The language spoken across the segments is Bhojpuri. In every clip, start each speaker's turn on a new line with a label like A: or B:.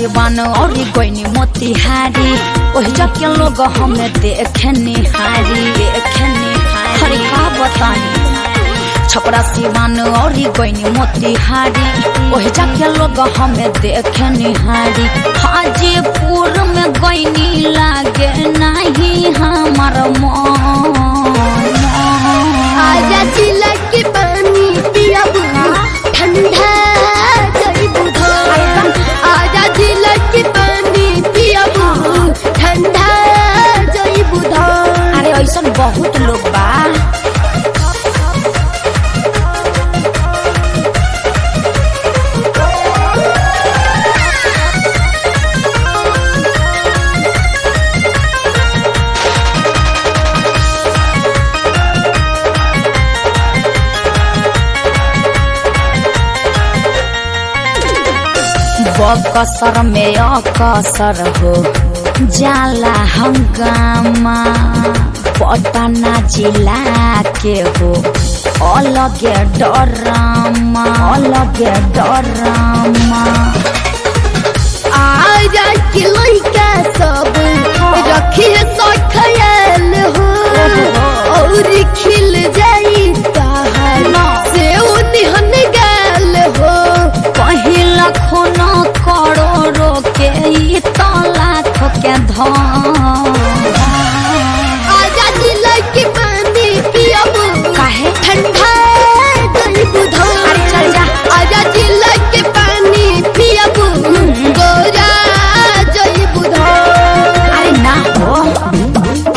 A: सिवान और गईनी मोतिहारी ओहि जके लोग हमें देखे निहारी देखे निहारी हरे का बतानी छपरा सिवान और गईनी मोतिहारी ओहि जके लोग हमें देखे निहारी हाजीपुर में गईनी लागे नहीं हमार मन
B: आजा जिला के पानी पिया ठंडा जई बुधा आजा जिला के पानी पिया ठंडा जई बुधा
A: अरे ऐसा बहुत लोग बा बकसर में अकसर हो जाला हंगामा पटना जिला के हो अलगे डरामा अलगे डरामा
B: आजा के लइका सब रखिए सो ख्याल हो और खिल जाई ताहर से उन्हन गाल हो
A: पहिला खून करोड़ों के ई तो लाख के धन
B: आजा जिला के पानी पियबू
A: काहे?
B: ठंडा गई बुधा
A: अरे चल जा।
B: आजा जिला के पानी पियबू गोरा जई बुधा
A: अरे ना हो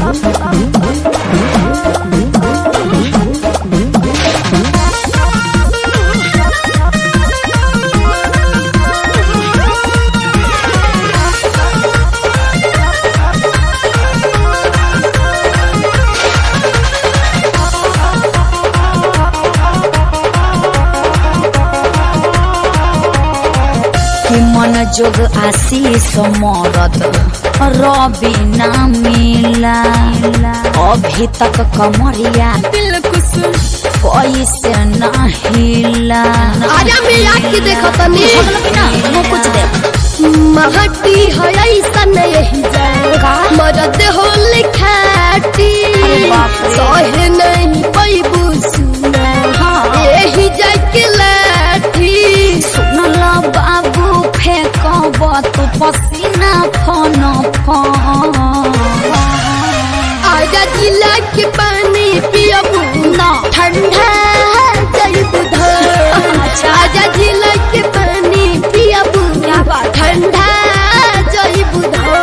A: कि मन जोग आशीष मरद रवि ना मिला अभी तक कमरिया
B: दिलकुश
A: कैसे ना हिला
B: आजा मिला के देखो तनी
A: मुँह कुछ दे
B: महटी है ऐसा नहीं जाएगा मरद हो लिखाटी
A: अरे बाप रे।
B: सहे नहीं पैबू सुना
A: हाँ।
B: यही जाके लाठी
A: सुनला बाबू फेंकब तू पसीना फन फन
B: आजा जिला के पानी पियबू
A: ना
B: ठंडा जई बुधा
A: अच्छा।
B: आजा जिला के पानी पियबू
A: क्या बात है?
B: ठंडा जई बुधा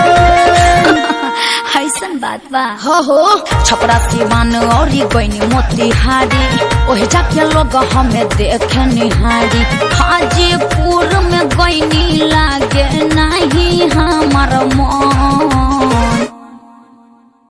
A: ऐसन बात बा
B: हो हो
A: छपरा सिवान और गईनी मोतिहारी ओहि जाके लोग हमें देखे निहारी हाजीपुर में गईनी लागे नहीं हमार मन